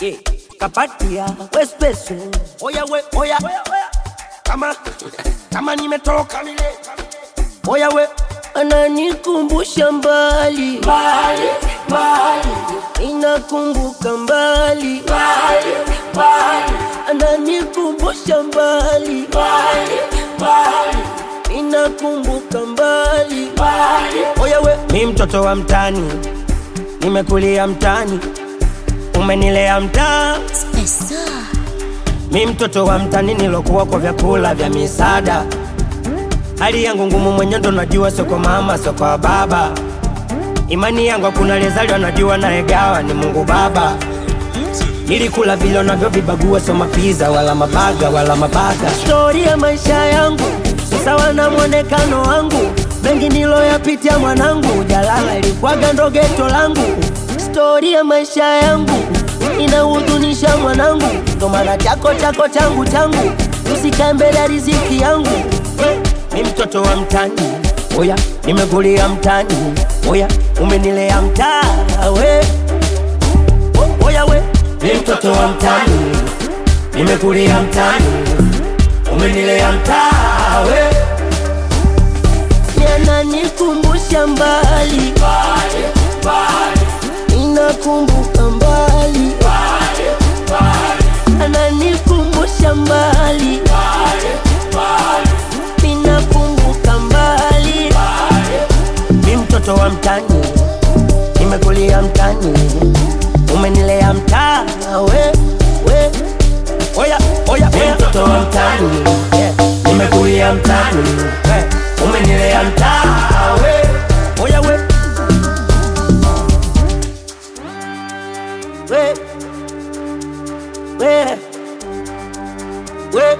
yeah. kapatia wespeso oya we oya kama kama nimetoka mile oya we ananikumbusha mbali mbali mbali inakumbuka mbali mbali mbali ananikumbusha mbali mbali mbali inakumbuka mbali mbali oya we mi mtoto wa mtani nimekulia mtani umenilea mtaa Spesa. mi mtoto wa mtani nilokuwa kwa vyakula vya misaada hali yangu ngumu mwenye ndo najua sio kwa mama sio kwa baba imani yangu hakuna lezaliwa najua naegawa ni mungu baba nilikula vile unavyovibagua sio mapiza wala mabaga wala mabaga stori ya maisha yangu si sawa na mwonekano wangu mengi niloyapitia mwanangu jalala ilikwaga ndo geto langu stori ya maisha yangu inahuzunisha mwanangu ndo maana chako chako changu changu usikae mbele ya riziki yangu mi mtoto wa mtani oya nimekulia mtani oya umenilea mtaa we O- oya we mi mtoto wa mtani nimekulia mtani umenilea mtaa we yananikumbusha mbali inakumbuka mbali ananikumbusha mbali inakumbuka mbali mi mtoto wa mtani nimekulia mtani umenilea mtaa we we oya oya mi mtoto wa mtani yeah. nimekulia mtani we umenilea mtaa we oya we we we we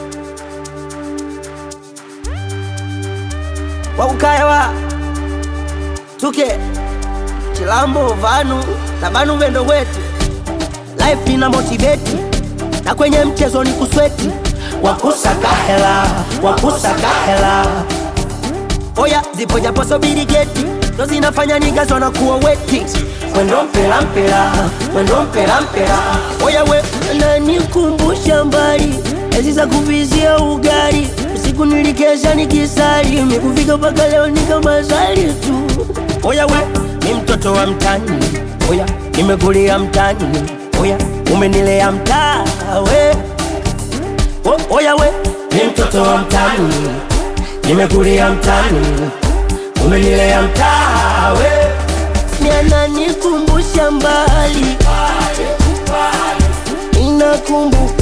wakukayawa tuke chilambo vanu na vanu vendo wetu life ina motiveti na kwenye mchezo ni kusweti wakusaka hela wakusaka hela oya zipo japo sobiri geti ndo zinafanya nigazo na kuwa weti mwendo mpela mpela mwendo mpela mpela oya we nanikumbusha mbali ezi za kuvizia ugali usiku nilikesha nikisali mikufika mpaka leo ni kama zali tu oya we ni mtoto wa mtani oya nimekulia mtani oya umenilea mtaa we o, oya we ni mtoto wa mtani nimekulia mtani umenilea mtaa we yananikumbusha mbali inakumbuka